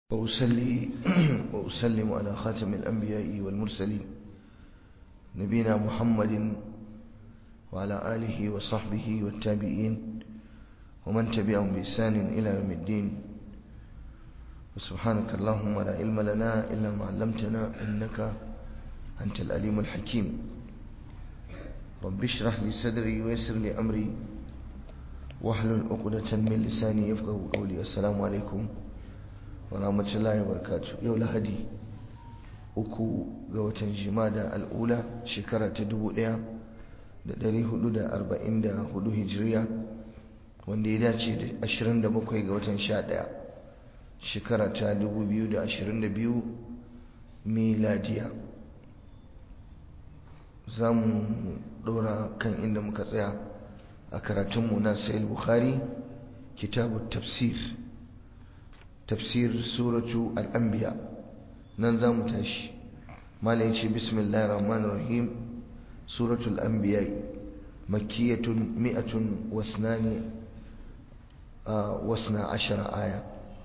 وأسلي وأسلم على خاتم الأنبياء والمرسلين نبينا محمد وعلى آله وصحبه والتابعين ومن تبعهم بإحسان إلى يوم الدين وسبحانك اللهم لا علم لنا إلا ما علمتنا إنك أنت الأليم الحكيم رب اشرح لي صدري ويسر لي أمري واحلل عقدة من لساني يفقه قولي السلام عليكم warahmatullahi wabarakatuh yau lahadi uku ga watan jimada al'ula shekara ta 1444 hijiriya wanda ya dace da 27 ga watan 11 shekara ta 2022 miladiya za mu dora kan inda muka tsaya a karatunmu na sayil bukhari kitabu tafsir تفسير سورة الأنبياء ننظم تاشي ما ليش بسم الله الرحمن الرحيم سورة الأنبياء مكية مئة واثنان آه واثنى عشر آية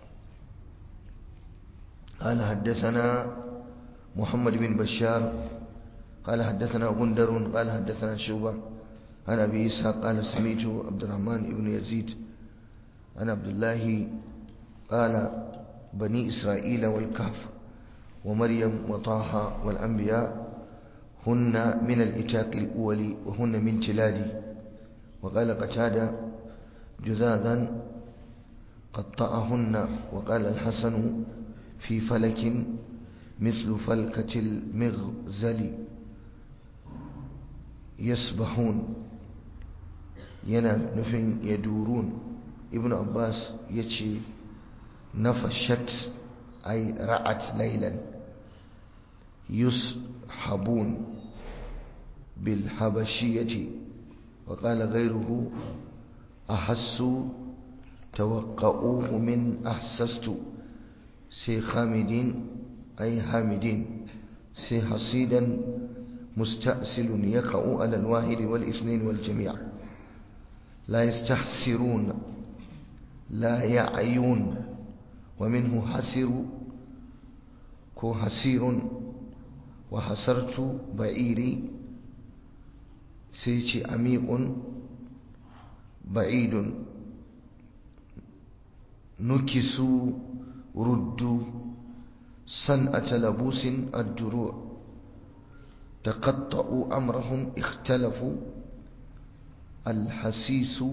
قال حدثنا محمد بن بشار قال حدثنا غندر قال حدثنا شوبة عن أبي إسحاق قال سميت عبد الرحمن بن يزيد عن عبد الله قال بني إسرائيل والكهف ومريم وطه والأنبياء هن من الإتاق الأول وهن من تلادي وقال قتادة جذاذا قطعهن وقال الحسن في فلك مثل فلكة المغزل يسبحون ينا نفن يدورون ابن عباس يتشي نفشت أي رعت ليلا يسحبون بالحبشية وقال غيره أحس توقعوه من أحسست سي خامدين أي حامدين سي حصيدا مستأسل يقع على الواحد والاثنين والجميع لا يستحسرون لا يعيون ومنه حسر كو حسير وحسرت بعيري سيتي عميق بعيد نكسوا ردوا صنعة لبوس الدروع تقطعوا أمرهم اختلفوا الحسيس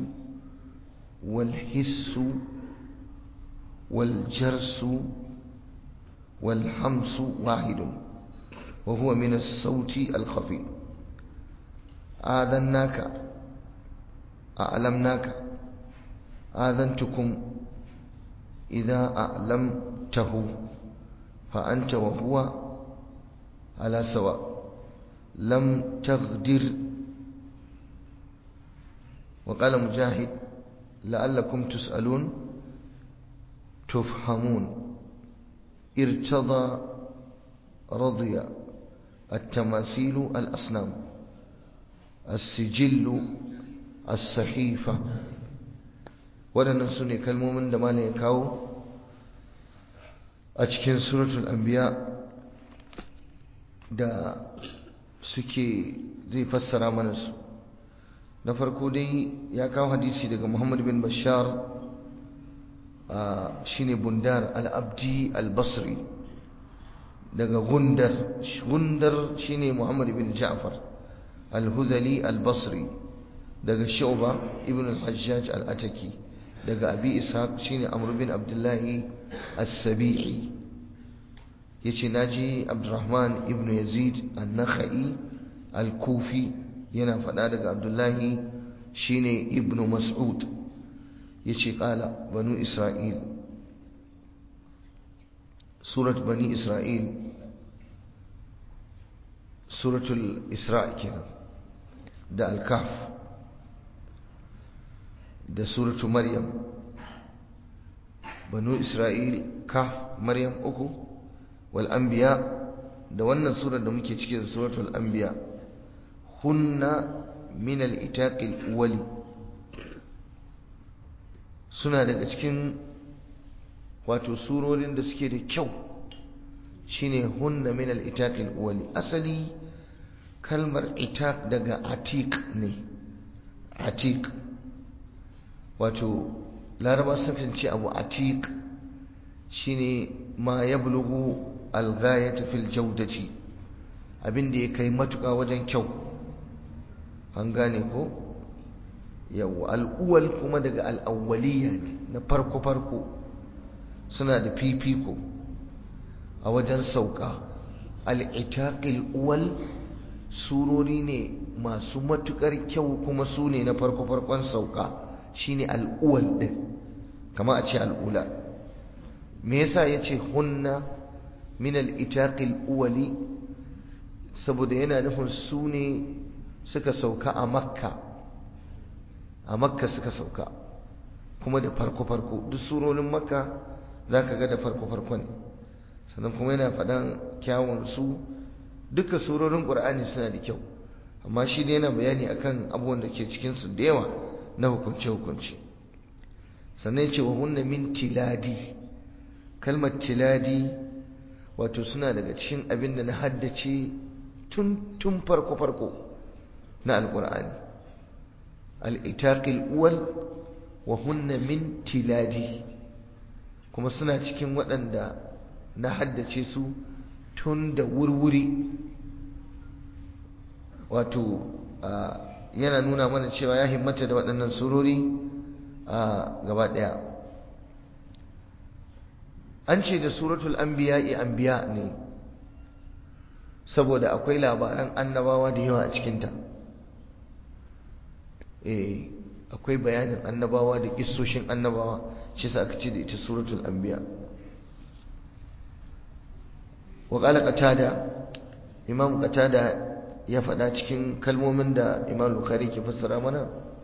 والحس والجرس والحمس واحد وهو من الصوت الخفي آذناك أعلمناك آذنتكم إذا أعلمته فأنت وهو على سواء لم تغدر وقال مجاهد لعلكم تسألون تفهمون ارتضى رضي التماثيل الأصنام السجل الصحيفة waɗannan su ne kalmomin da malam ya kawo a cikin suratul anbiya da suke zai fassara mana su na farko dai ya kawo hadisi daga muhammad bin bashar shine bundar al-abdi al-basri daga gundar gundar shine muhammad bin ja'far al-huzali al-basri daga shu'ba ibn al-hajjaj al-ataki daga abi ishaq shine amr bin abdullahi as-sabi'i yace naji abdurrahman ibn yazid an-nakhai al-kufi yana faɗa daga abdullahi shine ibn mas'ud yace kala banu isra'il surat bani isra'il suratul isra' kenan da al-kahf da suratu maryam banu isra'il kahf maryam uku wal anbiya da wannan surar da muke cike da suratul anbiya hunna min al-itaqil awwali suna daga cikin wato surorin da suke da kyau shine hunna min al-itaq al-awwali asali kalmar itaq daga atiq ne atiq wato laraba sukan ce abu atiq shine ma yablughu al-ghayata fil jawdati abinda ya kai matuƙa wajen kyau an gane ko yawa al'uwal kuma daga al'awwaliya ne na farko-farko suna da fifiko a wajen sauka al'itaƙil uwal surori ne masu matuƙar kyau kuma su ne na farko-farkon sauka shine al'uwal ɗin kama a ce al'ula me yasa ya ce hunna min al'itaƙil uwali saboda yana nufin su ne suka sauka a makka a makka suka sauka kuma da farko-farko duk surorin makka za ka ga da farko-farko ne sannan kuma yana faɗan kyawunsu duka surorin ƙur'ani suna da kyau amma shi ne yana bayani akan abubuwan da ke cikinsu da yawa na hukunce-hukunce sannan ce wa hunna min tiladi kalmar tiladi wato suna daga cikin abin da na haddace tun tun farko-farko na alƙur'ani al'itaƙil uwal wa hunna min tiladi kuma suna cikin waɗanda na haddace su tun da wurwuri wato yana nuna mana cewa ya himmata da waɗannan surori a gaba ɗaya an ce da suratul anbiya'i anbiya ne saboda akwai labaran annabawa da yawa a cikinta eh akwai bayanin annabawa da kissoshin annabawa shi sa aka ce da ita suratul anbiya wa qala qatada imam qatada ya faɗa cikin kalmomin da imam bukhari ke fassara mana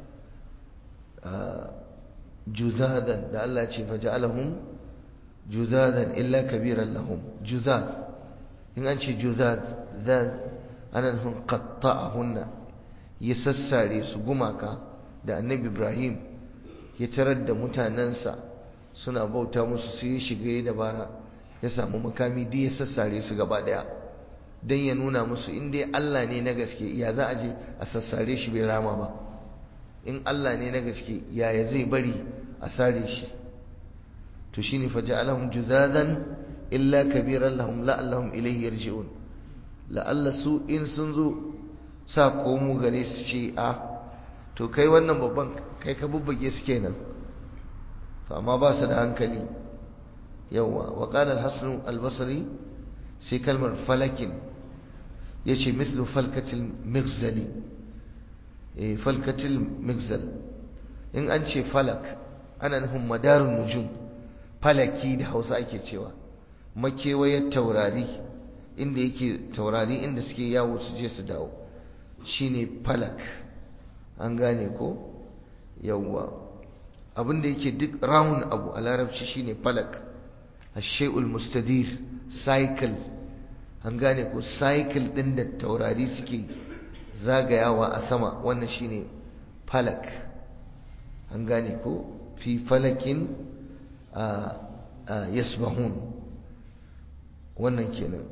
juzadan da Allah ce faja'alahum juzadan illa kabiran lahum juzad in an ce juzad zan ana nufin qatta'ahunna ya sassare su gumaka da annabi ibrahim ya tarar da mutanensa suna bauta musu sai ya shiga ya dabara ya samu makami duk ya sassare su gaba daya don ya nuna musu in dai Allah ne na gaske ya za a je a sassare shi bai rama ba in Allah ne na gaske yaya zai bari a sare shi to shine faja'alahum juzazan illa kabiran lahum la'allahum ilayhi yarji'un la'alla su in sun zo sa komo gare su ce a to kai wannan babban kai ka bubbuge su kenan to amma ba su da hankali yawa wa qala al-hasan al-basri sai kalmar falakin yace mislu falkatil migzali eh falkatil migzal in an ce falak ana nufin madarun nujum falaki da Hausa ake cewa makewayar taurari inda yake taurari inda suke yawo su je su dawo shine falak an gane ko yawwa abinda yake duk round abu a larabci shine falak ashay'ul mustadir cycle an gane ko cycle din da taurari suke zagayawa a sama wannan shine falak an gane ko fi falakin yasbahun wannan kenan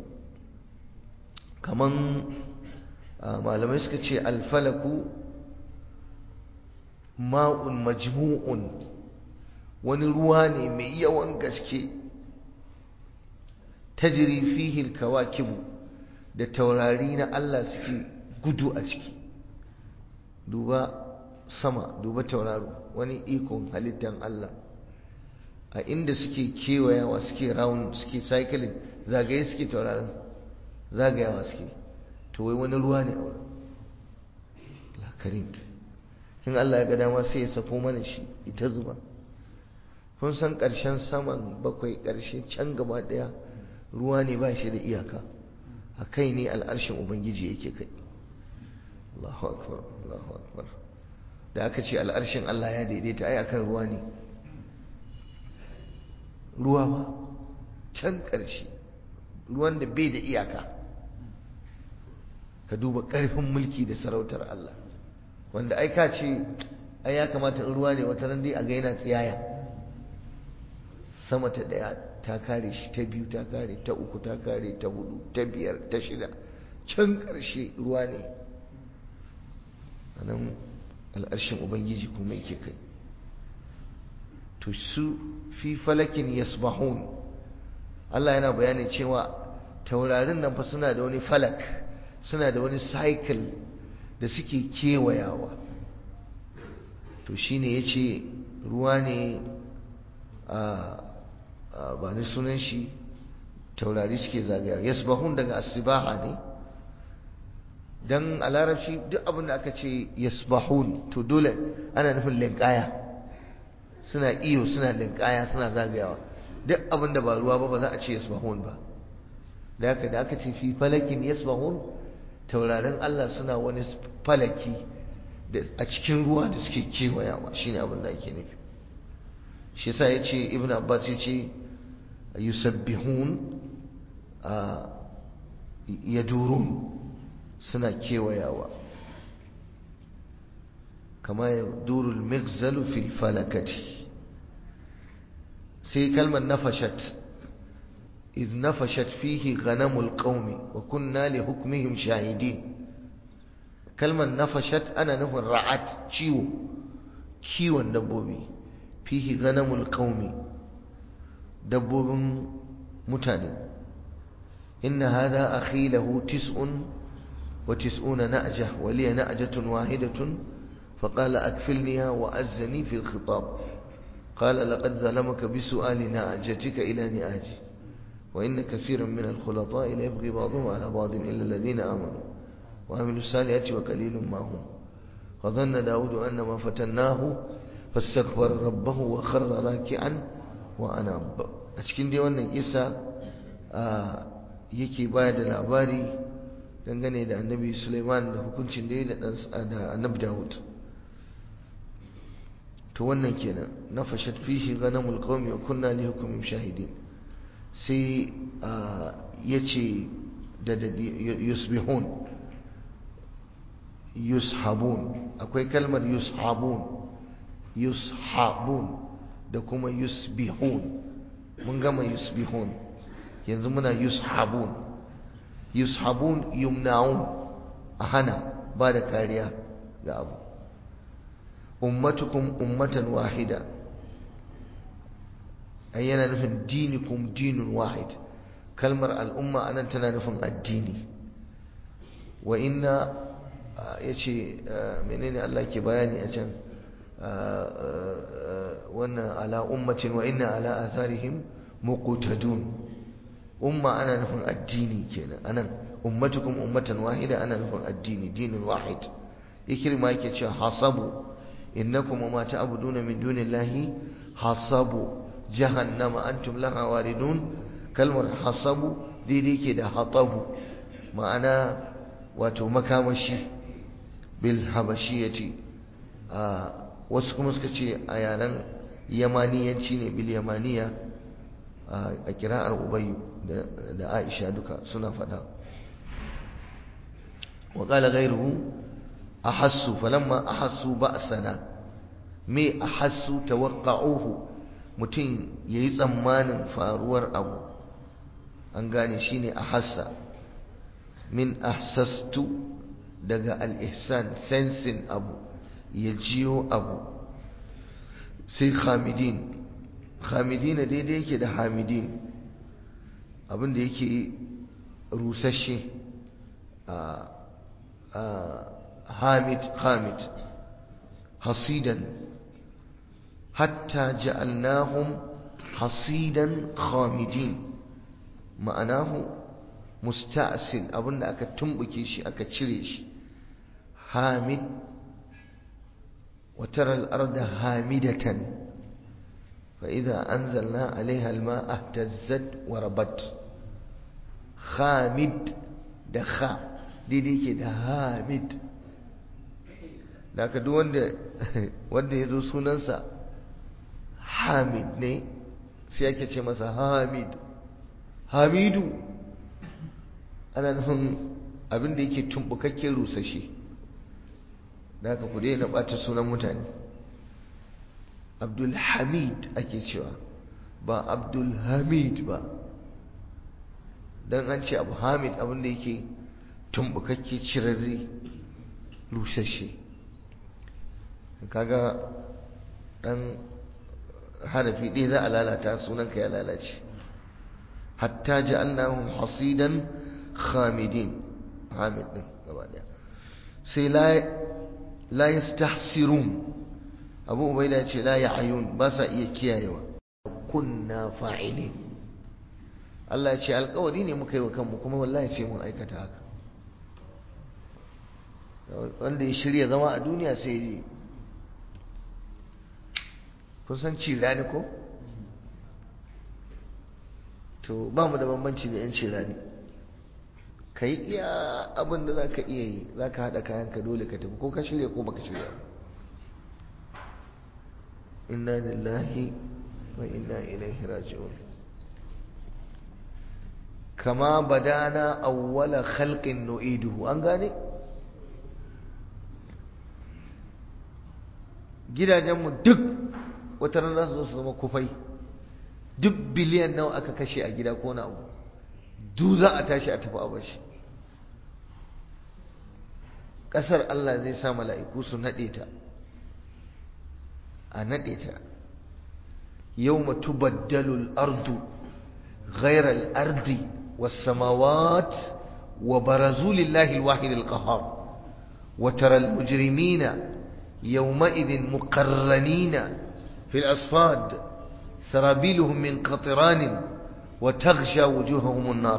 kaman malamai suka ce alfalaku ma'un majmu'un wani ruwa ne mai yawan gaske tajri fihi alkawakibu da taurari na Allah suke gudu a ciki duba sama duba tauraro wani ikon halittan Allah a inda suke kewayawa suke round suke cycling zagaye suke tauraron zagayawa suke to wai wani ruwa ne a wurin lakarin in Allah ya ga dama sai ya safo mana shi ita zuba kun san ƙarshen saman bakwai ƙarshe can gaba ɗaya ruwa ne ba shi da iyaka a kai ne al'arshin ubangiji yake kai Allahu akbar Allahu akbar da aka ce al'arshin Allah ya daidaita ai akan ruwa ne ruwa ba can ƙarshe ruwan da bai da iyaka ka duba ƙarfin mulki da sarautar Allah wanda ai ka ce ai ya kamata in ruwa ne wata ran dai a ga yana tsiyaya sama ta daya ta kare shi ta biyu ta kare ta uku ta kare ta hudu ta biyar ta shida can karshe ruwa ne a nan al'arshin ubangiji kuma yake kai to su fi falakin yasbahun Allah yana bayani cewa taurarin nan fa suna da wani falak suna da wani cycle da suke kewayawa to shine yace ruwa ne a ba ni sunan shi taurari suke zagaya yasbahun daga asibaha ne dan a larabci duk abin da aka ce yasbahun to dole ana nufin linkaya suna iyo suna linkaya suna zagayawa duk abin da ba ruwa ba ba za a ce yasbahun ba da haka da aka ce fi falakin yasbahun taurarin Allah suna wani falaki a cikin ruwa da suke kewayawa shine abin da ake nufi shi yasa yace ibn abbas yace yusabbihun yadurun suna kewayawa kama yaduru al-mighzalu fil falakati sai kalmar nafashat إذ نفشت فيه غنم القوم وكنا لحكمهم شاهدين كلمة نفشت أنا نفر رعت كيو كيو دبوبي فيه غنم القوم دبوب متاني إن هذا أخي له تسع وتسعون نأجة ولي نأجة واحدة فقال أكفلنيها وأزني في الخطاب قال لقد ظلمك بسؤال نأجتك إلى نآجي وإن كثيرا من الخلطاء ليبغي بعضهم على بعض إلا الذين آمنوا وعملوا الصالحات وقليل ما هم وظن داود أن ما فتناه فاستغفر ربه وخر راكعا وأناب أشكين دي wannan isa yake baya da labari dangane da annabi Sulaiman da hukuncin da ya da annabi Dawud to wannan kenan nafashat fihi ghanamul qaumi wa kunna li hukmihim shahidin sai ya ce da yusbihun yushabun akwai kalmar yushabun yushabun da kuma yusbihun mun gama yusbihun yanzu muna yushabun yushabun yumna'un a hana ba da kariya ga abu ummatukum ummatan wahida ai yana nufin dinikum dinun wahid kalmar al'umma anan tana nufin addini wa inna yace menene Allah ke bayani a can wannan ala ummatin wa inna ala atharihim muqtadun umma ana nufin addini kenan anan ummatukum ummatan wahida ana nufin addini dinun wahid ikrima yake cewa hasabu innakum ma ta'buduna min dunillahi hasabu jahannama antum laha waridun kalmar hasabu daidai ke da hatabu ma'ana wato makamashi bil habashiyati wasu kuma suka ce a yaren yamaniyanci ne bil yamaniya a kira'ar ubayyu da aisha duka suna fada wa qala ghayruhu ahassu falamma ahassu ba'sana me ahassu tawaqqa'uhu mutum ya yi tsammanin faruwar abu an gane shi ne a hassa min ahsastu daga al'ihsan sensin abu ya jiyo abu sai hamidin hamidin daidai yake da hamidin abinda yake rusashe hamid hamid hasidan حتى جعلناهم حصيدا خامدين معناه مستأصل أبن أكا تنبكي شي أكا تشريش حامد وترى الأرض هامدة فإذا أنزلنا عليها الماء اهتزت وربت خامد دخا دي دي كده هامد da aka duk wanda ya zo sunansa hamid ne sai ake ce masa hamid hamidu ana nufin abinda yake tumbukakke rusashe da aka ku daina ɓata sunan mutane abdulhamid ake cewa ba abdul hamid ba don an ce abu hamid abinda yake tumbukakke cirarri lusashe kaga dan harafi ɗaya za a lalata sunanka ya lalace hatta ja'alnahum hasidan khamidin hamid din gaba daya sai la la yastahsirun abu ubaida ce la ya'yun ba sa iya kiyayewa kunna fa'ilin Allah ya ce alƙawari ne muka yi wa kanmu kuma wallahi ce mun aikata haka wanda ya shirya zama a duniya sai yi kun san cirani ko? to ba mu da bambanci da 'yan cirani ka yi iya abin da za ka iya yi za ka haɗa kayanka dole ka tafi ko ka shirya ko baka shirya inna lillahi wa inna ilaihi raji'un kama badana awwala khalqin nu'iduhu an gane gidajenmu duk wata ran za su zo su zama kufai duk biliyan nawa aka kashe a gida ko na abu du za a tashi a tafi a bashi ƙasar Allah zai sa mala'iku su naɗe ta a naɗe ta yau matu baddalul ardu ghairar ardi wasamawat wa barazu lillahi alwahid alqahar wa tara almujrimina يومئذ مقرنين في الأصفاد سرابيلهم من قطران وتغشى وجوههم النار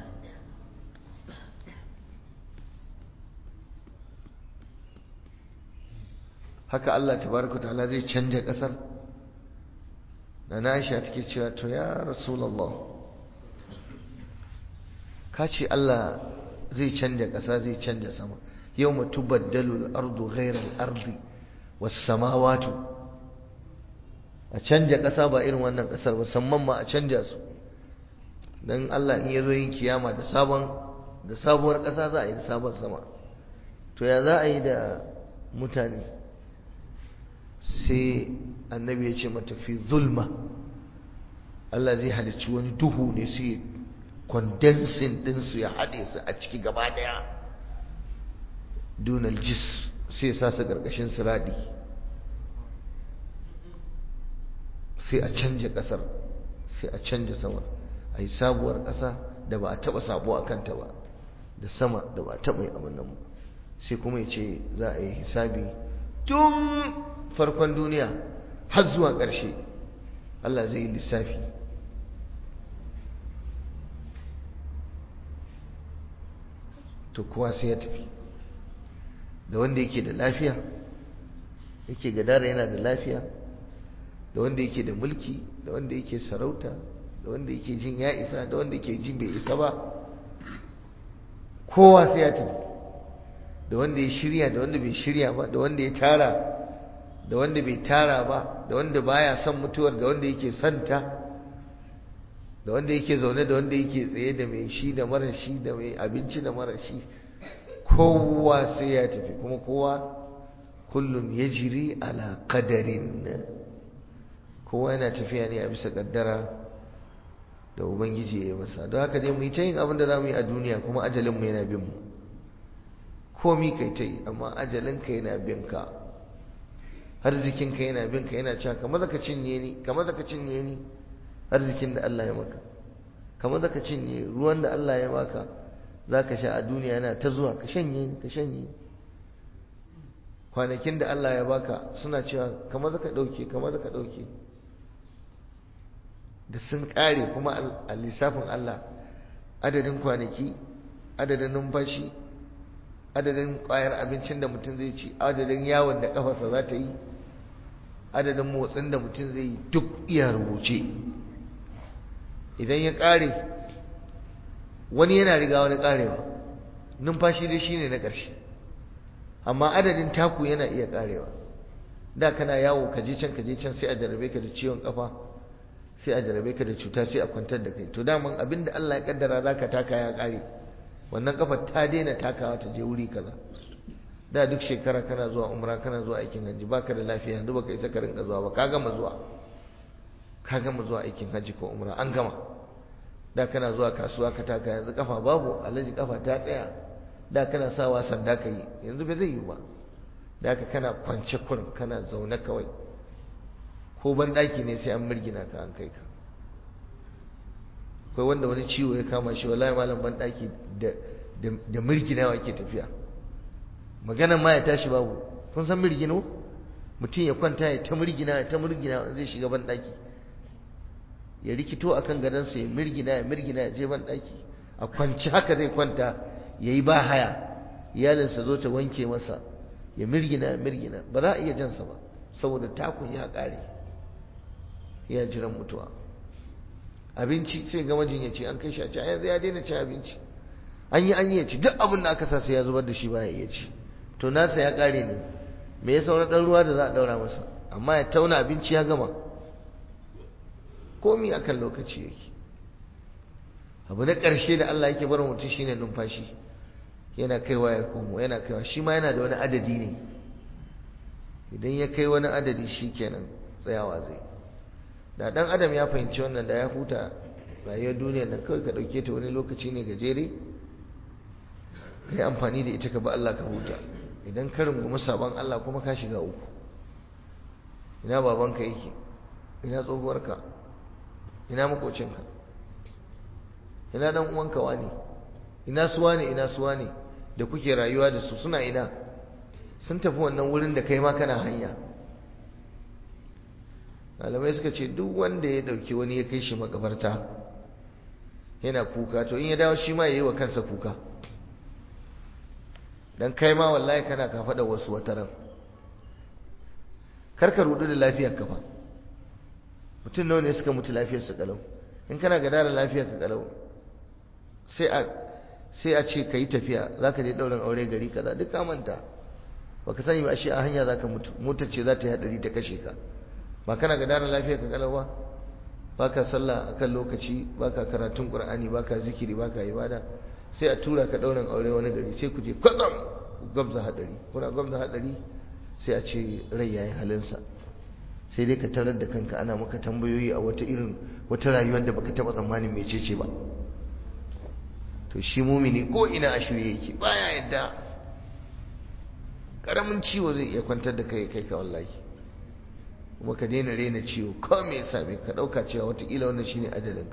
haka Allah tabaraka ta'ala zai canja kasar da na Aisha take cewa to ya Rasulullah ka ce Allah zai canja kasa zai canja sama yawma tubaddalu al-ardu ghayra al-ardi was-samawati a canja kasa ba irin wannan kasar ba samman ma a canja su dan Allah in yazo yin kiyama da sabon da sabuwar kasa za a yi da sabon sama to ya za a yi da mutane sai annabi ya ce mata fi zulma Allah zai halicci wani duhu ne sai kondensin ɗinsu ya haɗe su a ciki gaba ɗaya dunal jis sai sa su ƙarƙashin siradi sai a canja ƙasar sai a canja samar a yi sabuwar ƙasa da ba a taɓa sabo a kanta ba da sama da ba a taɓa yi abin nan sai kuma ya ce za a yi hisabi tun farkon duniya har zuwa ƙarshe Allah zai yi lissafi to kowa sai ya tafi da wanda yake da lafiya yake gadara yana da lafiya da wanda yake da mulki da wanda yake sarauta da wanda yake jin ya isa da wanda yake jin bai isa ba kowa sai ya tafi da wanda ya shirya da wanda bai shirya ba da wanda ya tara da wanda bai tara ba da wanda baya son mutuwar da wanda yake santa da wanda yake zaune da wanda yake tsaye da mai shi da mara shi da mai abinci da mara shi kowa sai ya tafi kuma kowa kullum ya jiri ala kadarin kowa yana tafiya ne a bisa kaddara da ubangiji ya yi masa don haka dai mu yi ta yin abin da za mu yi a duniya kuma ajalinmu yana bin mu komi kai ta yi amma ajalinka yana bin ka arzikinka yana bin ka yana cewa kamar zaka cinye ni kamar zaka cinye ni arzikin da Allah ya maka kamar zaka cinye ruwan da Allah ya maka zaka sha a duniya yana ta zuwa ka shanye ni ka shanye kwanakin da Allah ya baka suna cewa kamar zaka dauke kamar zaka dauke da sun kare kuma a lissafin Allah adadin kwanaki adadin numfashi adadin ƙwayar abincin da mutum zai ci adadin yawon da ƙafarsa za ta yi adadin motsin da mutum zai yi duk iya rubuce idan ya ƙare wani yana riga wani ƙarewa numfashi dai shine na ƙarshe amma adadin taku yana iya ƙarewa da kana yawo ka je can ka je can sai a jarabe ka da ciwon ƙafa sai a jarabe ka da cuta sai a kwantar da kai to daman abinda Allah ya kaddara zaka taka ya ƙare wannan kafar ta daina takawa ta je wuri kaza da duk shekara kana zuwa umra kana zuwa aikin hajji baka da lafiya yanzu baka isa ka rinka zuwa ba ka gama zuwa ka gama zuwa aikin hajji ko umra an gama da kana zuwa kasuwa ka taka yanzu kafa babu alaji kafa ta tsaya da kana sawa sanda ka yi yanzu bai zai yi ba da haka kana kwance kurin kana zaune kawai ko ban daki ne sai an mirgina ka an kai ka akwai wanda wani ciwo ya kama shi wallahi malam ban daki da da mirginawa ke tafiya maganan ma ya tashi babu kun san mirgino mutum ya kwanta ya ta mirgina ya ta mirgina zai shiga ban daki ya rikito akan gadonsa ya mirgina ya mirgina ya je ban daki a kwanci haka zai kwanta ya yi ba haya iyalinsa zo ta wanke masa ya mirgina ya mirgina ba za a iya jansa ba saboda takun ya kare ya jiran mutuwa abinci sai ga majinyaci an kai shi a ci yanzu ya daina ci abinci an yi an yi ya ci duk abin da aka sa sai ya zubar da shi ba ya iya ci to nasa ya kare ne me ya saura ɗan ruwa da za a ɗaura masa amma ya tauna abinci ya gama komi akan lokaci yake abu na ƙarshe da Allah yake bar mutum shine numfashi yana kaiwa ya komo yana kaiwa shi ma yana da wani adadi ne idan ya kai wani adadi shi kenan tsayawa zai da ɗan adam ya fahimci wannan da ya huta rayuwar duniya nan kawai ka ɗauke ta wani lokaci ne gajere ka yi amfani da ita ka ba Allah ka huta idan ka rungumi sabon Allah kuma ka shiga uku ina babanka yake ina tsohuwarka ina makocinka ina dan uwanka wani ina suwa ne ina suwa ne da kuke rayuwa da su suna ina sun tafi wannan wurin da kai ma kana hanya malamai suka ce duk wanda ya dauki wani ya kai shi makabarta yana kuka to in ya dawo shi ma ya yi wa kansa kuka dan kai ma wallahi kana ka faɗa wasu wataran karka rudu da lafiyar ka fa mutum nawa ne suka mutu lafiyar su kalau in kana ga dara lafiyar ka kalau sai a sai a ce kai tafiya zaka je daurin aure gari kaza duk ka manta baka sani ba shi a hanya zaka mutu motar ce za ta yi hadari ta kashe ka ba kana ga dara lafiyar ka kalau ba baka sallah akan lokaci baka karatun qur'ani baka zikiri baka ibada sai a tura ka daurin aure wani gari sai ku je kwatsam gwamza hadari kuna gwamza hadari sai a ce rai yayin halinsa sai dai ka tarar da kanka ana maka tambayoyi a wata irin wata rayuwar da baka taba tsammanin mecece ba to shi mumini ko ina a shirye yake baya yadda karamin ciwo zai iya kwantar da kai kai ka wallahi kuma ka daina rena ciwo ko me yasa bai ka dauka cewa watakila wannan shine ajalinka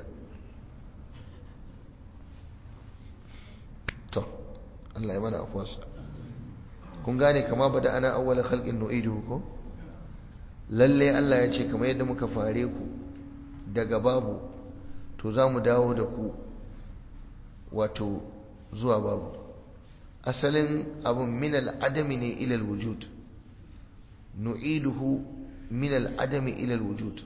to Allah ya mana afwasa kun gane kama bada ana awwala khalqin nu'iduhu ko lalle Allah ya ce kamar yadda muka fare ku daga babu to za mu dawo da ku wato zuwa babu asalin abun min al'adami ne ilal wujud nu'iduhu min al'adami ilal wujud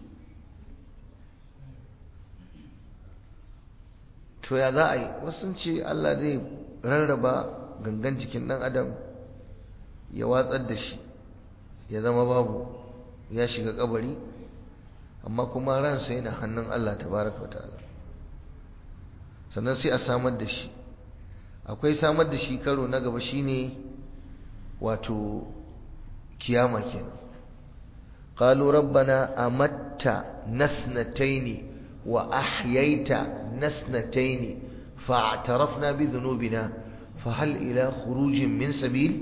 to ya za a yi wasu ce Allah zai rarraba gangan jikin ɗan adam ya watsar da shi ya zama babu ya shiga kabari amma kuma ransa yana hannun Allah tabaraka ta'ala sannan sai a samar da shi akwai samar da shi karo na gaba shine wato kiyama kenan qalu rabbana amatta nasnataini wa ahyaita nasnataini fa'tarafna bi dhunubina fahal ila khurujin min sabil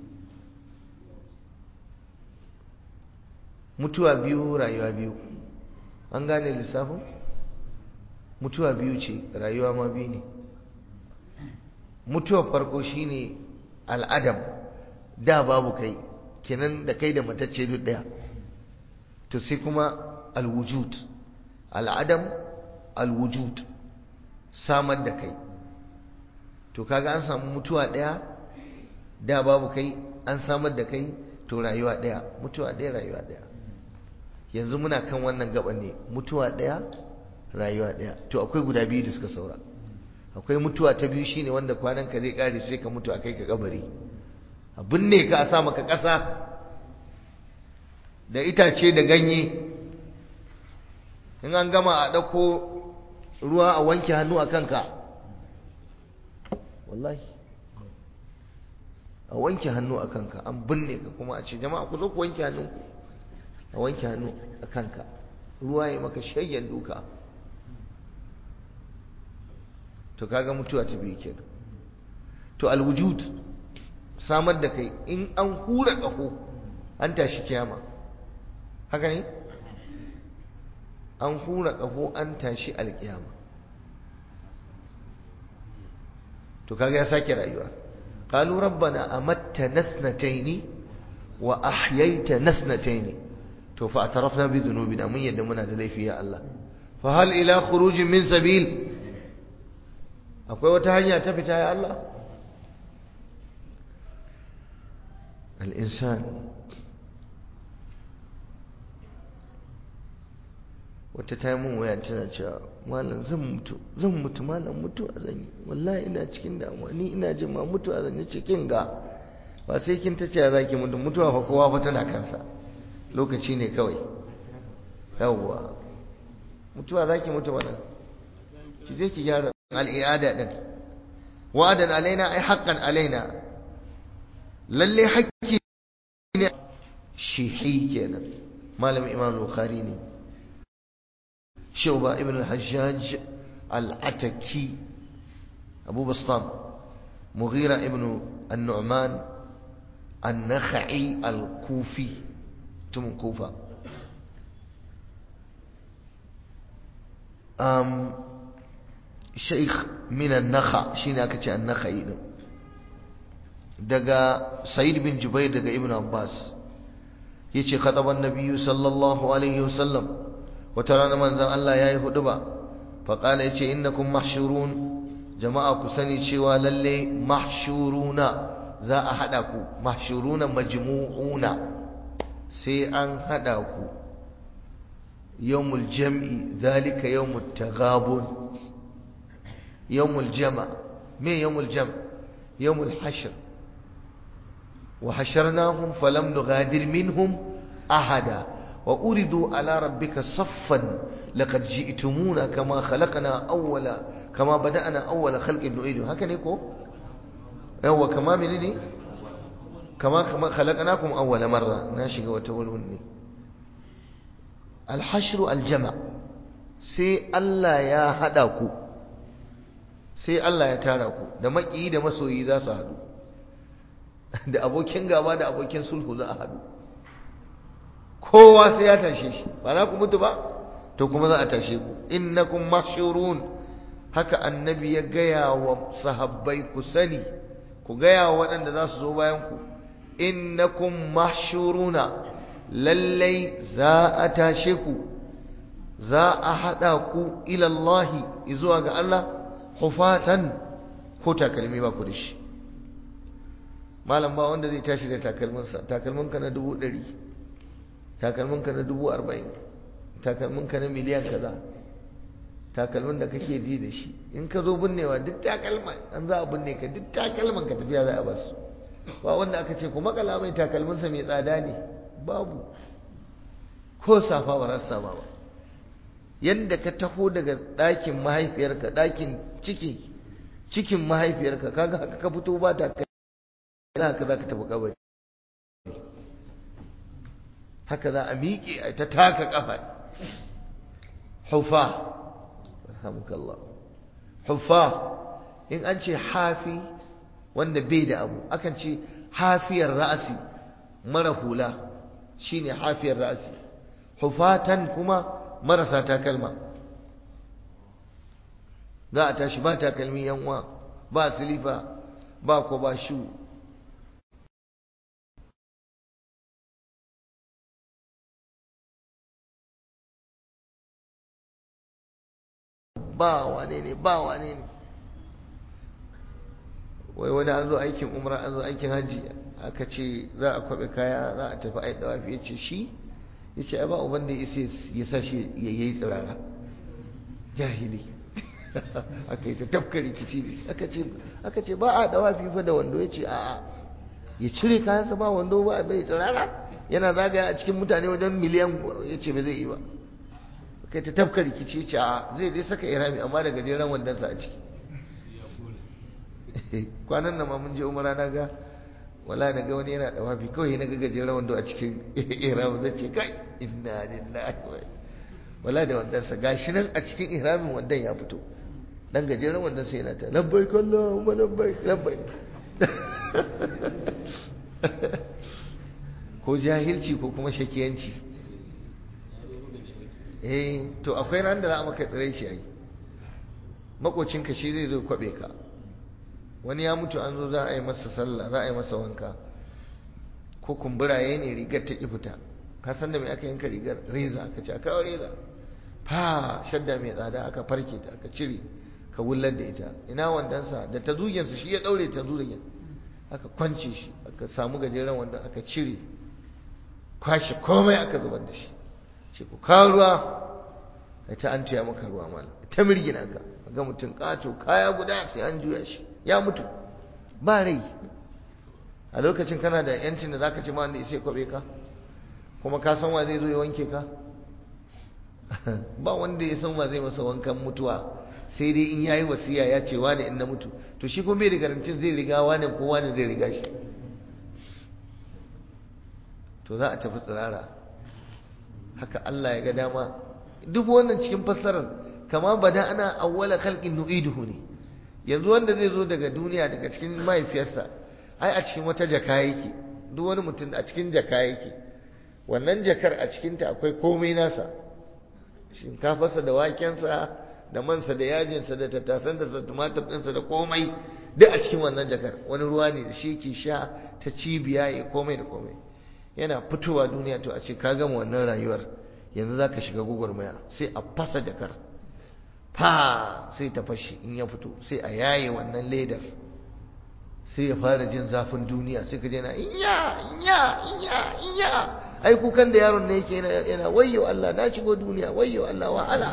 mutuwa biyu rayuwa biyu an gane lissafin mutuwa biyu ce rayuwa ma biyu ne mutuwar farko shine al'adam da babu kai kenan da kai da matacce duk daya to sai kuma alwujud al'adam alwujud samar da kai to kaga an samu mutuwa daya da babu kai an samar da kai to rayuwa daya mutuwa daya rayuwa daya yanzu muna kan wannan gaban ne mutuwa daya rayuwa daya to akwai guda biyu da suka saura akwai mutuwa ta biyu shine wanda kwanan ka zai kare sai ka mutu akai ka kabari abin ne ka sa maka kasa da itace da ganye in an gama a dauko ruwa a wanke hannu a kanka wallahi a wanke hannu a kanka an binne ka kuma a ce jama'a ku zo ku wanke hannunku a wanke hannu a kanka ruwa ya maka shayyan duka to kaga mutuwa ta biyu kenan to alwujud samar da kai in an hura ƙaho an tashi kiyama haka ne an hura ƙaho an tashi alkiyama to kaga ya sake rayuwa qalu rabbana amattana thnatayn wa ahyaytana thnatayn to fa atarafna bi dhunubina mun yadda muna da laifi ya Allah fa hal ila khurujin min sabil akwai wata hanya ta fita ya Allah al-insan wata ta yi mun waya tana cewa malam zan mutu zan mutu malam mutu a zanyi wallahi ina cikin damuwa ni ina jin ma mutu a zanyi ce kin ga ba sai kin ta ce za ki mutu mutuwa fa kowa fa tana kansa lokaci ne kawai yawwa mutuwa za ki mutu wannan ki je ki gyara al'iyada din wa'adan alaina ai haqqan alaina lalle hakki ne shihi kenan malamin imam bukhari ne شعبة ابن الحجاج العتكي أبو بسطام مغيرة ابن النعمان النخعي الكوفي تم كوفة أم شيخ من النخع شين أكتش النخعي دقا سعيد بن جبير دقا ابن عباس يشي خطب النبي صلى الله عليه وسلم wata rana manzan Allah ya yi hudu ba faƙala ya ce innakum mahshurun jama'a ku sani cewa lalle mahshuruna za a haɗa ku mahshuruna majmu'una sai an haɗa ku yawmul jam'i zalika yawmut taghabun yawmul jama me yawmul jam yawmul hashr wa hasharnahum falam nughadir minhum ahada وأردوا على ربك صفا لقد جئتمونا كما خلقنا أول كما بدأنا أول خلق نعيد هكذا يكو هو كما منني كما كما خلقناكم أول مرة ناشق وتولوني الحشر الجمع سي الله يا هداكو sai Allah ya tara ku da maki da masoyi za su haɗu da abokin gaba da abokin sulhu za a haɗu kowa sai ya tashe shi ba za ku mutu ba to kuma za a tashe ku innakum mahshurun haka annabi ya gaya wa sahabbai ku sani ku gaya wa waɗanda za su zo bayan ku innakum mahshuruna lallai za a tashe ku za a haɗa ku ilallahi zuwa ga Allah hufatan ko takalmi ba ku da shi malam ba wanda zai tashi da takalminsa takalminka na dubu ɗari takalminka na dubu arba'in takalminka na miliyan kaza takalmin da kake ji da shi in ka zo binnewa duk takalma an za a binne ka duk takalman ka tafiya za a bar su ba wanda aka ce ku makala mai takalminsa mai tsada ne babu ko safa ba za su sama ba yadda ka taho daga ɗakin mahaifiyarka ɗakin ciki cikin mahaifiyarka kaga haka ka fito ba ta kai haka za ka tafi kabari haka za a miƙe a ta taka ƙafa hufa alhamdulillah hufa in an ce hafi wanda bai da abu akan ce hafiyar ra'asi mara hula shine hafiyar ra'asi hufatan kuma marasa takalma za a tashi ba takalmi yanwa ba silifa ba ko ba shu ba wane ne ba wane ne wai wani an zo aikin umra an zo aikin hajji aka ce za a kwaɓe kaya za a tafi a yi dawafi ya ce shi ya ce ba uban da ya sa shi ya yi tsirara jahili aka yi ta tafka rikici da aka ce ba a dawafi fa da wando ya ce a'a ya cire kayansa ba wando ba bai tsirara yana zagaya a cikin mutane wajen miliyan ya ce ba zai yi ba kai ta tafka rikici ce a zai dai saka irami amma da gajeren wandonsa a ciki kwanan nan ma mun je umara na ga wala na ga wani yana da wafi kawai na ga gajeren wando a cikin irami zai ce kai inna lillahi wa wala da wandansa gashi nan a cikin ihramin wandan ya fito dan gajeren wandan sai yana ta labbaik Allahumma labbaik labbaik ko jahilci ko kuma shakiyanci eh to akwai ran da za a maka tsire shi ai makocinka shi zai zo kwabe ka wani ya mutu an zo za a yi masa sallah za a yi masa wanka ko kumburaye ne rigar ta ki fita ka san da mai aka yanka rigar reza aka ce aka reza fa shadda mai tsada aka farke ta aka cire ka wullar da ita ina wandansa da ta zugensa shi ya daure ta zugen aka kwance shi aka samu gajeren wanda aka cire kwashe komai aka zubar da shi ce ku kawo ruwa ai ta an tuya maka ruwa mala ta mirgina ka ga mutum kato kaya guda sai an juya shi ya mutu ba rai a lokacin kana da yancin da zaka ce ma wanda sai kwabe ka kuma ka san wa zai zo ya wanke ka ba wanda ya san wa zai masa wankan mutuwa sai dai in yayi wasiya ya ce wani in na mutu to shi kuma bai da garantin zai riga wani ko wani zai riga shi to za a tafi tsirara haka Allah ya ga dama duk wannan cikin fassarar kama bada ana awwala khalqin nu'iduhu ne yanzu wanda zai zo daga duniya daga cikin mahaifiyarsa ai a cikin wata jaka yake duk wani mutum a cikin jaka yake wannan jakar a cikinta akwai komai nasa shinkafarsa da wakensa da mansa da yajinsa da tattasansa da tumatir ɗinsa da komai duk a cikin wannan jakar wani ruwa ne da shi ke sha ta cibiya ya komai da komai yana fitowa duniya to a ce ka gama wannan rayuwar yanzu za ka shiga gwagwarmaya sai a fasa jakar fa sai ta fashe in ya fito sai a yaye wannan ledar sai ya fara jin zafin duniya sai ka jana inya inya inya inya ai kukan da yaron ne yake yana wayyo Allah na shigo duniya wayyo Allah wahala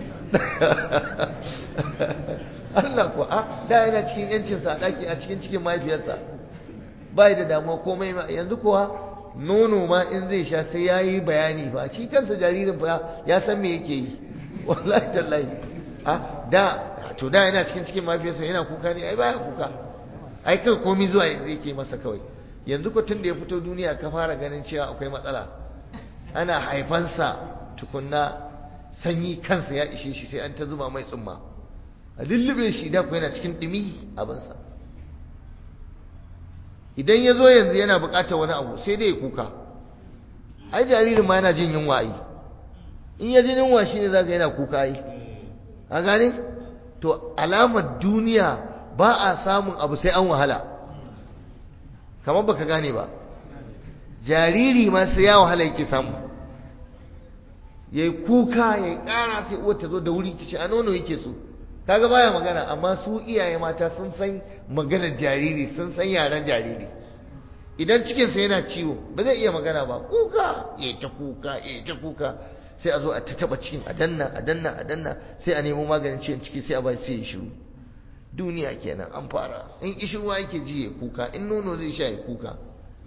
Allah ko a da yana cikin yancin sa daki a cikin cikin mahaifiyarsa bai da damuwa komai ma yanzu kuwa nono ma in zai sha sai yayi bayani fa shi kansa jaririn fa ya san me yake yi wallahi tallahi a da to da yana cikin cikin mahaifiyarsa yana kuka ne ai baya kuka ai kai komai zuwa yanzu yake masa kawai yanzu ko tun da ya fito duniya ka fara ganin cewa akwai matsala ana haifansa tukunna sanyi kansa ya ishe shi sai an ta zuba mai tsumma a lullube shi da ku yana cikin ɗumi abinsa idan ya zo yanzu yana buƙatar wani abu sai dai ya kuka ai jaririn ma yana jin yunwa ai in ya ji yunwa shi ne za ka yana kuka ai a gane to alamar duniya ba a samun abu sai an wahala kamar baka gane ba jariri ma sai ya wahala yake samu ya yi kuka ya yi ƙara sai uwar ta zo da wuri kici a nono yake so kaga baya magana amma su iyaye mata sun san maganar jariri sun san yaren jariri idan cikinsa yana ciwo ba zai iya magana ba kuka ya ta kuka ya ta kuka sai a zo a ta taba cikin a danna a danna a danna sai a nemo maganin ciwon ciki sai a bai sai ya shiru duniya kenan an fara in ishirwa yake ji ya kuka in nono zai sha ya kuka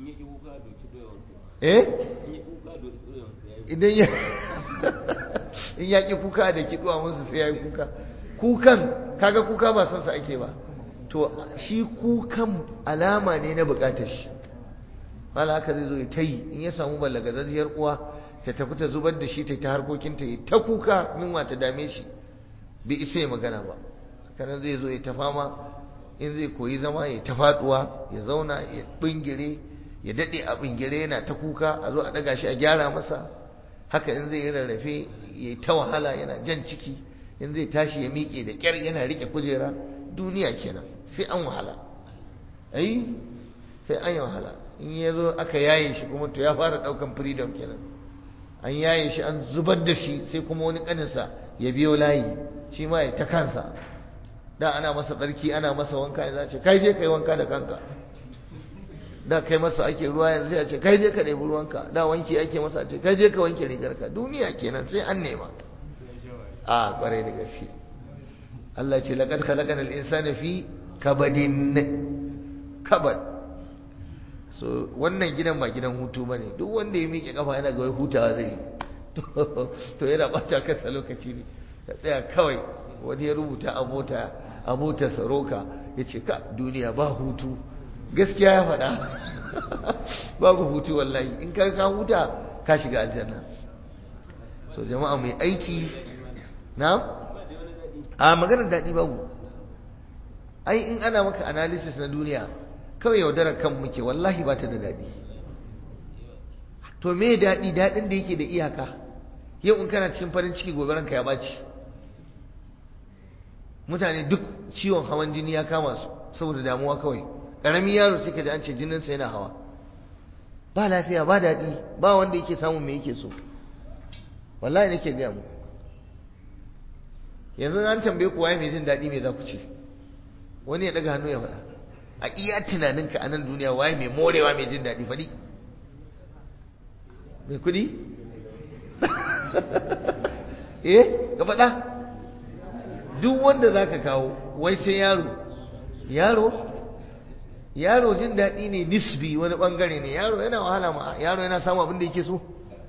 eh idan ya in ya ki kuka da kiduwa musu sai ya yi kuka kukan kaga kuka ba san sa ake ba to shi kukan alama ne na bukatar shi wala haka zai zo ya tayi in ya samu ballagazajiyar uwa ta tafi ta zubar da shi ta ta harkokinta ya ta kuka minwa ta dame shi bai isa ya magana ba kanan zai zo ya ta fama in zai koyi zama ya ta faduwa ya zauna ya bingire ya dade a bingire yana ta kuka a zo a daga shi a gyara masa haka in zai yi rarrafe ya ta wahala yana jan ciki in zai tashi ya miƙe da ƙyar yana rike kujera duniya kenan sai an wahala ai sai an yi wahala in ya zo aka yaye shi kuma to ya fara ɗaukan freedom kenan an yaye shi an zubar da shi sai kuma wani ƙaninsa ya biyo layi shi ma ya ta kansa da ana masa tsarki ana masa wanka ya ce kai je kai wanka da kanka da kai masa ake ruwa yanzu ya ce kai je ka ɗebi ruwanka da wanki ake masa ce kai je ka wanke rigarka duniya kenan sai an nema a kwarai da gaske Allah ce laqad khalaqana al-insana fi kabadin kabad so wannan gidan ba gidan hutu bane duk wanda ya miƙe kafa yana ga wai hutawa zai to yana bata kansa lokaci ne ka tsaya kawai wani ya rubuta a mota a motar saroka ya ce ka duniya ba hutu gaskiya ya faɗa babu hutu wallahi in ka ka huta ka shiga aljanna so jama'a mai aiki na a maganar daɗi babu ai in ana maka analysis na duniya kawai yaudarar kan muke wallahi ba ta da daɗi to me daɗi daɗin da yake da iyaka yau in kana cikin farin ciki gobe ranka ya ɓaci mutane duk ciwon hawan jini ya kama su saboda damuwa kawai ƙaramin yaro sai ka ji an ce jininsa yana hawa ba lafiya ba daɗi ba wanda yake samun me yake so wallahi nake gaya mu yanzu an tambaye ku waye mai jin daɗi me za ku ce wani ya ɗaga hannu ya faɗa a iya tunaninka a nan duniya waye mai morewa mai jin daɗi faɗi mai kuɗi eh ka faɗa duk wanda za ka kawo wai sai yaro yaro yaro jin daɗi ne nisbi wani ɓangare ne yaro yana wahala ma yaro yana samun abin da yake so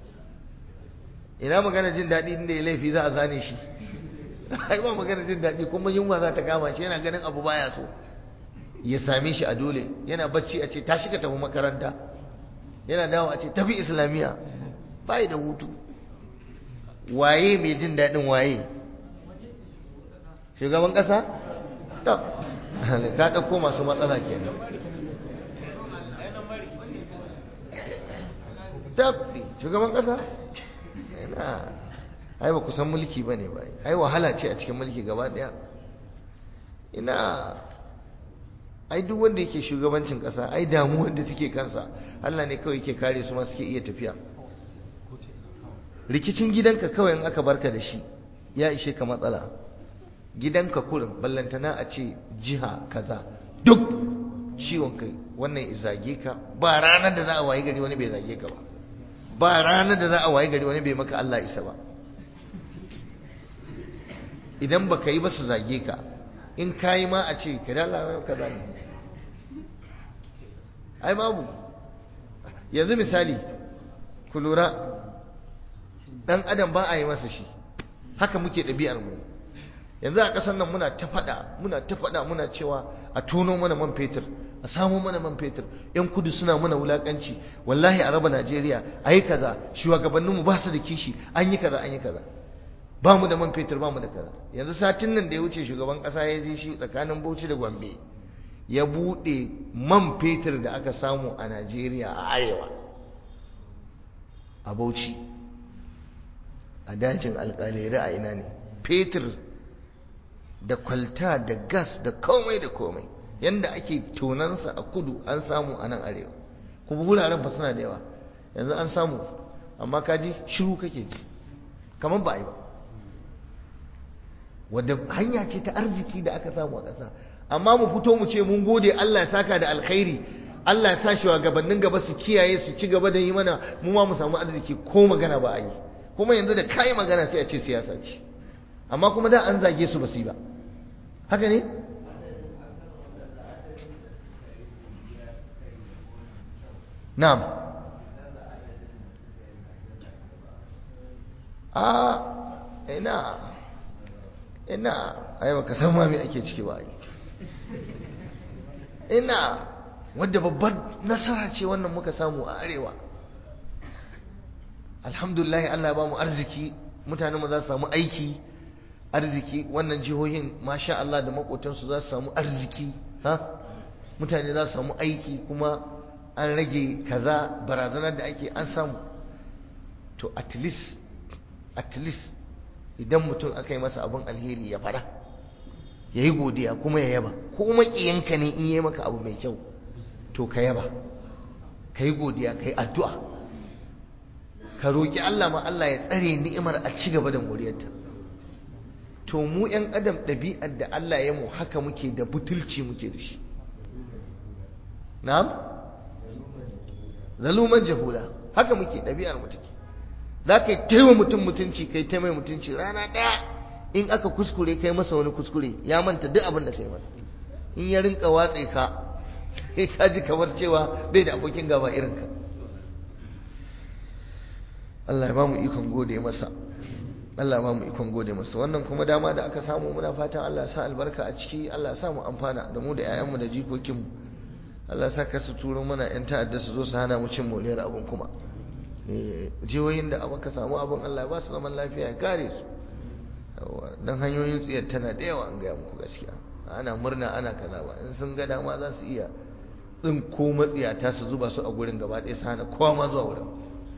ina magana jin daɗi inda ya laifi za a zane shi ai ba magana jin daɗi kuma yunwa za ta kama shi yana ganin abu baya so ya same shi a dole yana bacci a ce tashi ka tafi makaranta yana dawo a ce tafi islamiyya bai da hutu waye mai jin daɗin waye shugaban ƙasa to ka ɗauko masu matsala kenan tabbi shugaban ƙasa ina ai ba ku san mulki ba ne ba ai wahala ce a cikin mulki gaba ɗaya ina ai duk wanda yake shugabancin ƙasa ai damuwar da take kansa Allah ne kawai yake kare su ma suke iya tafiya rikicin gidanka kawai in aka barka da shi ya ishe ka matsala gidanka kurin ballantana a ce jiha kaza duk ciwon kai wannan zage ka ba ranar da za a wayi gari wani bai zage ka ba ba ranar da za a wayi gari wani bai maka Allah isa ba idan baka yi ba su zage ka in kayi ma a ce ka dala kaza ne ai babu yanzu misali ku lura dan adam ba a yi masa shi haka muke ɗabi'ar mu yanzu a ƙasar nan muna ta faɗa muna ta faɗa muna cewa a tono mana man fetur a samu mana man fetur yan kudu suna mana wulakanci wallahi a raba Najeriya a yi kaza shugabanninmu ba su da kishi an yi kaza an yi kaza ba mu da man fetur ba mu da kaza yanzu satin nan da ya wuce shugaban ƙasa ya je shi tsakanin Bauchi da Gombe ya buɗe man fetur da aka samu a Najeriya a arewa a Bauchi a dajin alƙalere a ina ne fetur da kwalta da gas da komai da komai yanda ake tonansa a kudu an samu a nan arewa kuma wuraren fa suna da yawa yanzu an samu amma kaji shiru kake ji kamar ba a yi ba wadda hanya ce ta arziki da aka samu a ƙasa amma mu fito mu ce mun gode Allah ya saka da alkhairi Allah ya sa shi wa gabanin gaba su kiyaye su ci gaba da yi mana mu ma mu samu arziki ko magana ba a yi kuma yanzu da kai magana sai a ce siyasa ce amma kuma da an zage su ba su yi ba haka ne na'am a ina ina ai baka san ma me ake ciki ba ina wadda babbar nasara ce wannan muka samu a arewa alhamdulillah Allah ba mu arziki mutane mu za su samu aiki arziki wannan jihohin masha Allah da makotansu za su samu arziki ha mutane za su samu aiki kuma an rage kaza barazanar da ake an samu to at least at least idan mutum aka yi masa abin alheri ya fara ya yi godiya kuma ya yaba ko maƙiyanka ne in yi maka abu mai kyau to ka yaba ka yi godiya ka yi addu'a ka roƙi Allah ma Allah ya tsare ni'imar a ci gaba da moriyarta to mu ‘yan adam ɗabi'ar da Allah ya mu haka muke da butulci muke da shi na'am zaluman jahula haka muke ɗabi'ar mu take za ka yi taiwa mutum mutunci kai ta mai mutunci rana ɗaya in aka kuskure kai masa wani kuskure ya manta duk abin da kai masa in ya rinka watse ka sai ka ji kamar cewa bai da abokin gaba irin ka Allah ya ba mu ikon gode masa Allah ya ba mu ikon gode masa wannan kuma dama da aka samu muna fatan Allah ya sa albarka a ciki Allah ya sa mu amfana da mu da 'ya'yanmu da jikokinmu Allah ya sa ka su turo mana 'yan ta'adda su zo su hana mu cin moriyar abin kuma jihohin da aka samu abin Allah ba su zaman lafiya ya kare su don hanyoyin tsiyar tana da yawa an gaya muku gaskiya ana murna ana kaza ba in sun ga dama za su iya din ko matsiyata su zuba su a gurin gaba ɗaya su hana kowa ma zuwa wurin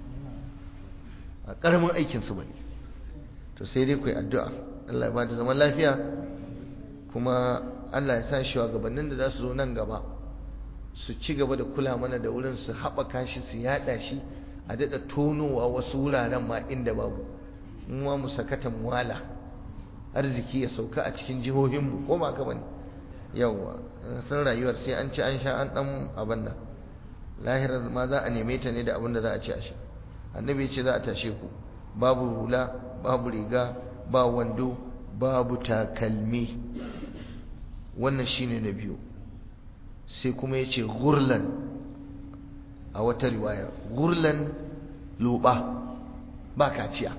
a ƙaramin aikin su bane to sai dai ku yi addu'a Allah ya ba da zaman lafiya kuma Allah ya sa shi wa gabanin da za su zo nan gaba su ci gaba da kula mana da wurin su haɓaka shi su yaɗa shi a daɗa tonowa wasu wuraren ma inda babu mu ma mu sakata muwala arziki ya sauka a cikin jihohinmu ko ba ka bane yawwa san rayuwar sai an ci an sha an dan abin nan lahirar ma za a neme ta ne da abin da za a ci a sha annabi ya ce za a tashe ku babu hula babu riga ba wando babu takalmi wannan shine na biyu sai kuma ya ce gurlan a wata riwaya gurlan loba ba kaciya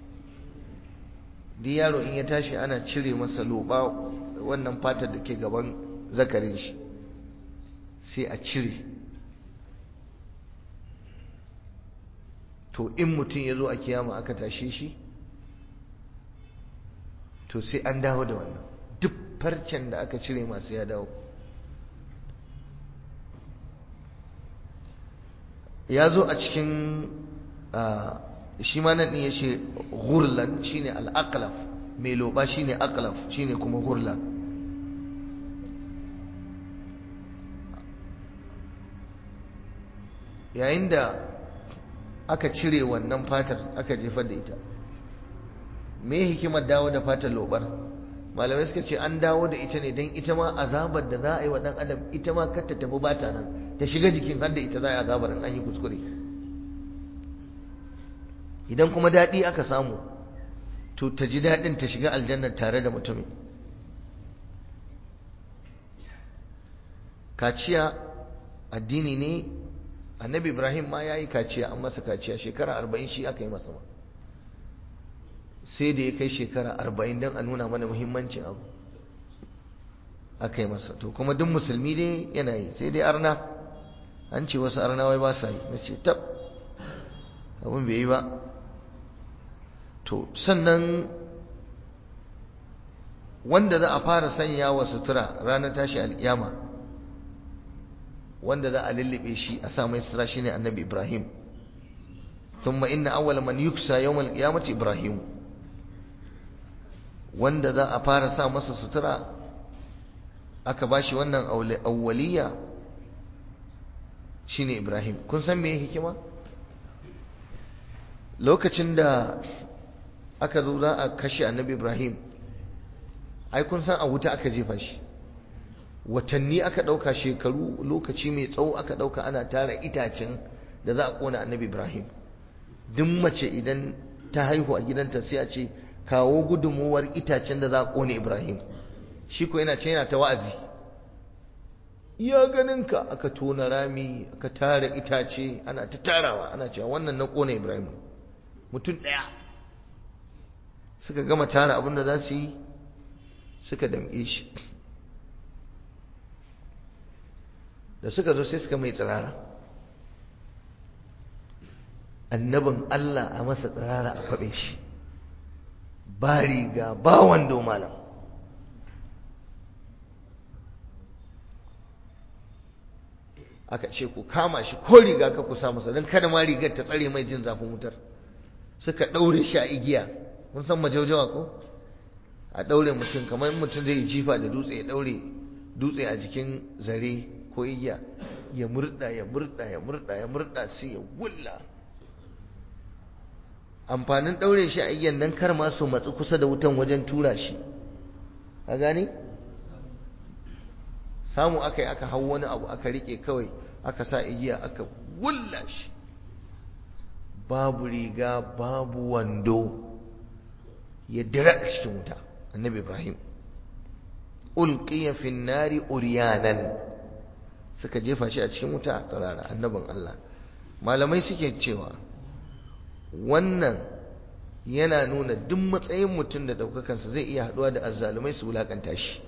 duk yaro in ya tashi ana cire masa loba wannan fatar da ke gaban zakarin shi sai a cire to in mutum ya zo a kiyama aka tashe shi to sai an dawo da wannan duk farcen da aka cire masu ya dawo ya zo a cikin shi ma nan ya ce gurlan shine al'aqlaf mai loba shine aqlaf shine kuma gurla yayin da aka cire wannan fatar aka jefar da ita me hikimar dawo da fatar lobar malamai suka ce an dawo da ita ne don ita ma azabar da za a yi wa ɗan adam ita ma kar ta tafi ba ta nan ta shiga jikin har da ita za a yi azabar in an yi kuskure idan kuma daɗi aka samu to ta ji daɗin ta shiga aljanna tare da mutumin kaciya addini ne annabi ibrahim ma ya yi kaciya an masa kaciya shekara arba'in shi aka yi masa ma sai da ya kai shekara arba'in don a nuna mana muhimmancin abu aka yi masa to kuma duk musulmi dai yana yi sai dai arna an ce wasu arna wai ba sa yi na ce tab abin bai yi ba to sannan wanda za a fara sanya wa sutura ranar tashi al'iyama wanda za a lullube shi a sa mai sutura shine annabi ibrahim ثم إن أول من يكسى يوم القيامة إبراهيم wanda za a fara sa masa sutura aka bashi wannan awwaliya shine Ibrahim kun san me hikima lokacin da aka zo za a kashe annabi Ibrahim ai kun san a wuta aka jefa shi watanni aka ɗauka shekaru lokaci mai tsawo aka ɗauka ana tara itacen da za a ƙona annabi Ibrahim duk mace idan ta haihu a gidanta sai a ce kawo gudunmuwar itacen da za a ƙone Ibrahim shi ko yana can yana ta wa'azi iya ganinka aka tona rami aka tara itace ana ta tarawa ana cewa wannan na ƙone Ibrahim mutum ɗaya suka gama tara abin da za su yi suka damƙe shi da suka zo sai suka mai tsirara annabin Allah a masa tsirara a faɓe shi ba riga ba wando malam aka ce ku kama shi ko riga ka ku sa masa don kada ma rigar ta tsare mai jin zafin wutar suka ɗaure shi a igiya mun san majaujawa ko a ɗaure mutum kamar mutum zai jifa da dutse ya ɗaure dutse a jikin zare ko igiya ya murda ya murda ya murda ya murda sai ya wulla amfanin ɗaure shi a igiyan nan kar ma su matsi kusa da wutan wajen tura shi a gani samu aka yi aka hau wani abu aka rike kawai aka sa igiya aka wulla shi babu riga babu wando ya dira a cikin wuta annabi ibrahim ulqiya fi nari uryanan suka jefa shi a cikin wuta a tsarara annabin Allah malamai suke cewa wannan yana nuna duk matsayin mutum da ɗaukakansa zai iya haɗuwa da azzalumai su wulaƙanta shi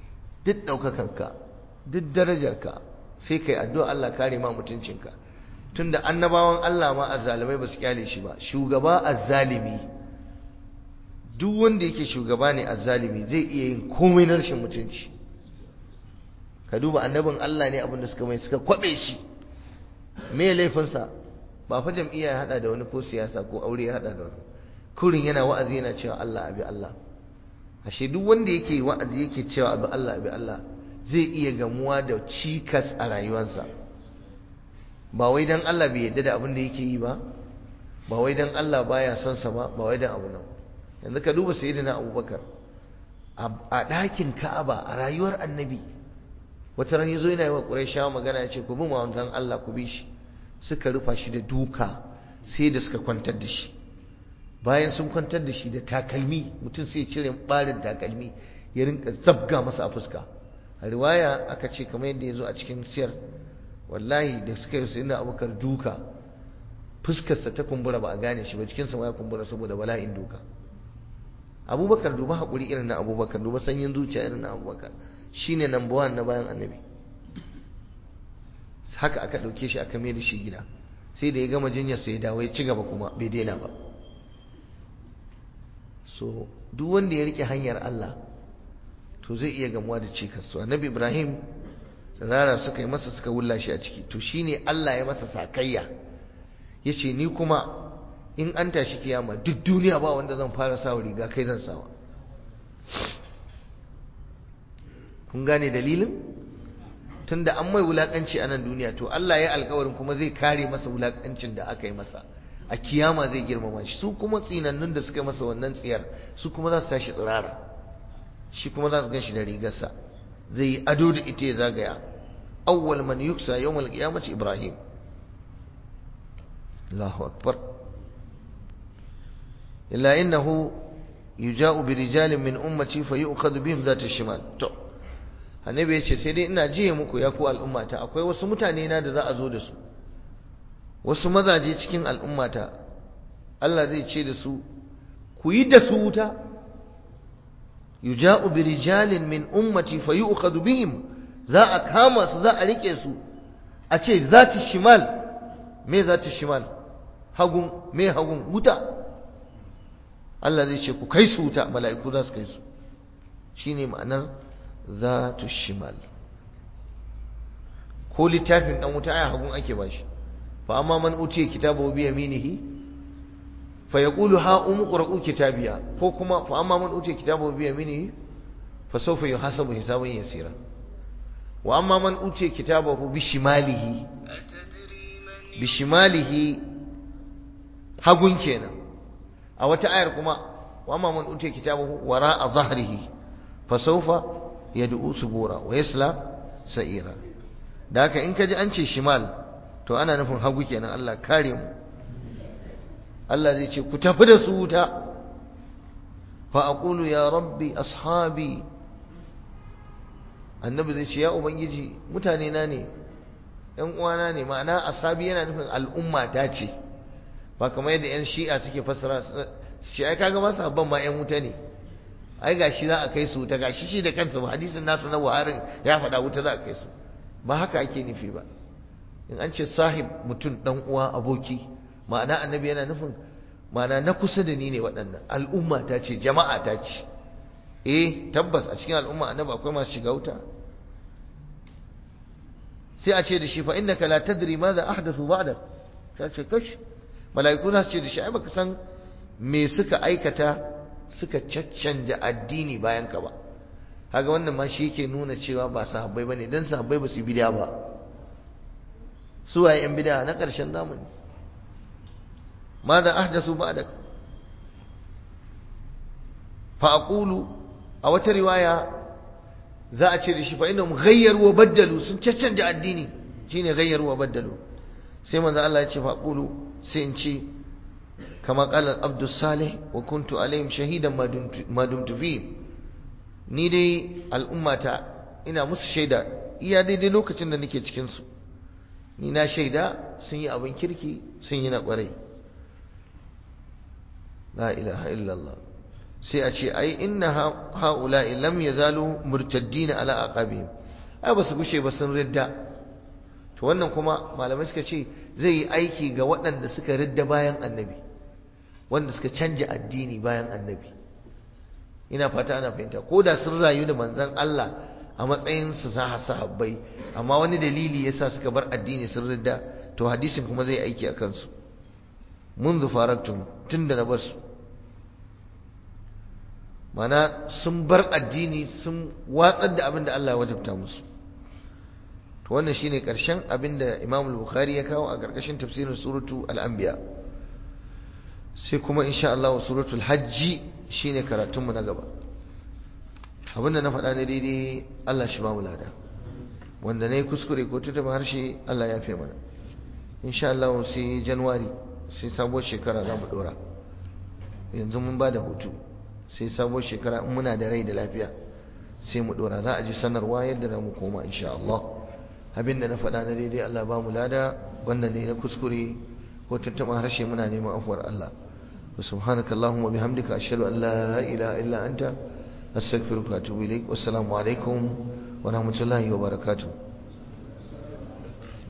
duk ɗaukakanka duk darajarka sai kai addu'a Allah kare ma mutuncinka tunda annabawan Allah ma azzalimai ba su kyale shi ba shugaba azzalimi duk wanda yake shugaba ne azzalimi zai iya yin komai na rashin mutunci ka duba annabin Allah ne abinda suka mai suka kwabe shi me laifinsa ba fa jam'iyya ya hada da wani ko siyasa ko aure ya hada da wani kurin yana wa'azi yana cewa Allah abi Allah ashe duk wanda yake wa'azi yake cewa abi Allah abi Allah zai iya gamuwa da cikas a rayuwarsa ba wai dan Allah bai yadda da abin da yake yi ba ba wai dan Allah baya son sa ba ba wai dan abu nan yanzu ka duba sayyidina Abubakar a ɗakin Ka'aba a rayuwar Annabi wata ran yazo yana yi wa Qurayshawa magana ya ce ku bi manzon Allah ku bi shi suka rufa shi da duka sai da suka kwantar da shi bayan sun kwantar da shi da takalmi mutum sai ya cire barin takalmi ya rinka zabga masa a fuska a riwaya aka ce kamar yadda ya zo a cikin siyar wallahi da suka yi sayyidina abubakar duka fuskarsa ta kumbura ba a gane shi ba cikinsa ma ya kumbura saboda bala'in duka abubakar duba haƙuri irin na abubakar duba sanyin zuciya irin na abubakar shine number one na bayan annabi haka aka ɗauke shi aka mai da shi gida sai da ya gama jinyar sai ya dawo ya ci gaba kuma bai daina ba so duk wanda ya rike hanyar Allah to zai iya gamuwa da cikas so annabi Ibrahim tsirara suka yi masa suka wulla shi a ciki to shine Allah ya masa sakayya yace ni kuma in an tashi kiyama duk duniya ba wanda zan fara sawa riga kai zan sawa kun gane dalilin tunda an mai wulakanci a nan duniya to Allah ya alkawarin kuma zai kare masa wulakancin da aka yi masa a kiyama zai girmama shi su kuma tsinannun da suka yi masa wannan tsiyar su kuma za su tashi tsirara shi kuma za su gan shi da rigarsa zai yi ado da ita ya zagaya awwal man yuksa yawmal qiyamati ibrahim Allahu akbar illa innahu yuja'u bi rijalin min ummati fa yu'khadhu bihim dhat ash-shimal to annabi ya ce sai dai ina jiye muku ya ku al'ummata akwai wasu mutane na da za a zo da su wasu mazaje cikin al'ummata Allah zai ce da su ku yi da su wuta yuja'u bi rijalin min ummati fa yu'khadhu bihim za a kama su za a rike su a ce zati shimal me zati shimal hagun me hagun wuta Allah zai ce ku kai su wuta mala'iku za su kai su shine ma'anar zatu shimal ko littafin dan wuta ai hagun ake bashi fa amma man utiya kitabahu bi yaminihi fa yaqulu ha umqra'u kitabiya ko kuma fa amma man utiya kitabahu bi yaminihi fa sawfa yuhasabu hisaban yasira wa amma man utiya kitabahu bi shimalihi bi shimalihi hagun kenan a wata ayar kuma wa amma man utiya kitabahu wara'a dhahrihi fa sawfa yad'u subura wa yasla sa'ira da haka in kaji an ce shimal to ana nufin hagu kenan Allah kare mu Allah zai ce ku tafi da su wuta fa aqulu ya rabbi ashabi annabi zai ce ya ubangiji mutane na ne yan uwana ne ma'ana ashabi yana nufin al'umma ta ce ba kamar yadda yan shi'a suke fassara shi ai kaga masu habban ma yan wuta ne ai gashi za a kai su wuta gashi shi da kansa ba hadisin nasu na waharin ya faɗa wuta za a kai su ba haka ake nufi ba in an ce sahib mutum dan uwa aboki ma'ana annabi yana nufin ma'ana na kusa da ni ne waɗannan al'umma ta ce jama'a ta ce eh tabbas a cikin al'umma annabi akwai masu shiga wuta sai a ce da shi fa innaka la tadri madha ahdathu ba'dak sai ce kash mala'iku za su ce da shi ai baka san me suka aikata suka caccanja addini bayan ka ba kaga wannan ma shi yake nuna cewa ba sahabbai bane dan sahabbai ba su bid'a ba su waye yan bid'a na ƙarshen zamani ماذا أحدثوا بعدك فأقول أو رواية za a ce da shi fa inna ghayyaru wa baddalu sun caccanja addini shine ghayyaru wa baddalu sai manzo Allah ya ce fa qulu sai in ce kama qala abdus salih wa kuntu alaihim shahidan ma dumtu fi ni dai al'ummata ina musu shaida iya daidai lokacin da nake cikin su ni na shaida sun yi abin kirki sun yi na kwarai la ilaha illallah sai a ce ai inna haula'i lam yazalu murtaddin ala aqabihim ai ba su gushe ba sun ridda to wannan kuma malamai suka ce zai yi aiki ga waɗanda suka ridda bayan annabi wanda suka canja addini bayan annabi ina fata ana fahimta ko da sun rayu da manzon Allah a matsayin su sahabbai amma wani dalili yasa suka bar addini sun ridda to hadisin kuma zai aiki a kansu منذ فرقتم tunda na basu mana sun bar addini sun watsar da abin da Allah ya wajabta musu to wannan shine karshen abin da Imam al-Bukhari ya kawo a karkashin tafsirin suratu al-Anbiya sai kuma insha Allah suratul Hajj shine karatunmu na gaba abinda na faɗa ne daidai Allah shi ba mu lada wanda na yi kuskure ko tutuba harshe Allah ya fi mana insha Allah sai Januwari sai sabuwar shekara za mu ɗora yanzu mun ba da hutu sai sabuwar shekara in muna da rai da lafiya sai mu ɗora za a ji sanarwa yadda za mu koma insha Allah abinda na faɗa na daidai Allah ba mu lada wanda ne na kuskure ko tutuba harshe muna neman afuwar Allah وسبحانك اللهم وبحمدك أشهد أن لا إله إلا أنت أستغفرك وأتوب إليك والسلام عليكم ورحمة الله وبركاته